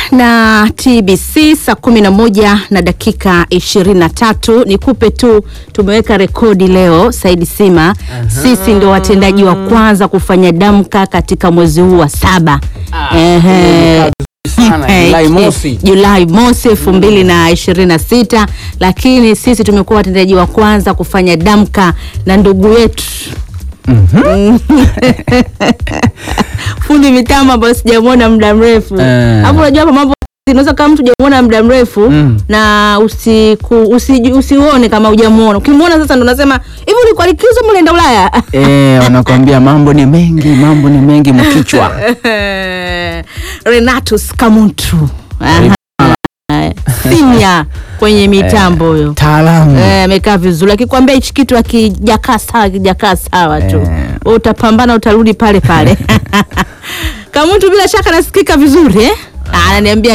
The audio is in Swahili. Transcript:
na TBC saa kumi na moja na dakika ishirini na tatu. Nikupe tu, tumeweka rekodi leo Saidi Sima. Sisi ndio watendaji wa kwanza kufanya damka katika mwezi huu wa saba. Ehe. sana Julai mosi. Julai mosi elfu mbili na ishirini na sita, lakini sisi tumekuwa watendaji wa kwanza kufanya damka na ndugu yetu fundi mitambo ambayo sijamwona muda mrefu Eh. hapo. Unajua hapa mambo unaweza kama mtu hujamuona muda mrefu Mm. na usiku, usi, usiuone kama hujamuona. Ukimwona sasa ndo unasema hivi, ulikuwa likizo mlienda Ulaya? Eh, wanakwambia mambo ni mengi, mambo ni mengi mkichwa. Renatus Kamuntu Aha. Sinya kwenye mitambo huyo Taalamu. Eh, amekaa vizuri, akikwambia hichi kitu akijakaa sawa, akijakaa sawa tu Eh. wewe utapambana, utarudi pale pale. Kamuntu bila shaka nasikika vizuri eh? Ah, Ananiambia